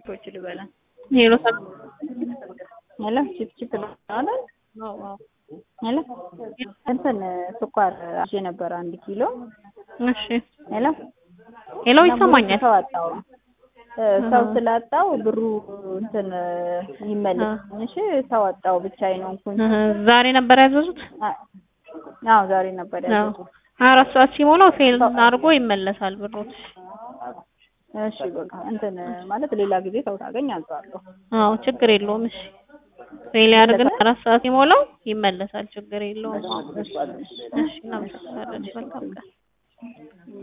ቺፖች ልበላ ሄሎ ሰብ ሄሎ ቺፕ ቺፕ አይደል? ሄሎ እንትን ስኳር አዤ ነበር አንድ ኪሎ። እሺ ሄሎ ሄሎ ይሰማኛል። ሰው አጣው ሰው ስላጣው ብሩ እንትን ይመለስ እሺ ሰው አጣው ብቻዬን ነው እንኩኝ። እህ፣ ዛሬ ነበር ያዘዙት። አዎ ዛሬ ነበር ያዘዙት። ሀያ አራት ሰዓት ሲሞላው ፌል አድርጎ ይመለሳል ብሮት። እሺ በቃ እንትን ማለት ሌላ ጊዜ ሰው ታገኝ አልጣለሁ። አዎ ችግር የለውም። እሺ ፌል ያድርግና አራት ሰዓት ሲሞላው ይመለሳል። ችግር የለውም። እሺ እናመሰግናለን። መልካም ቀን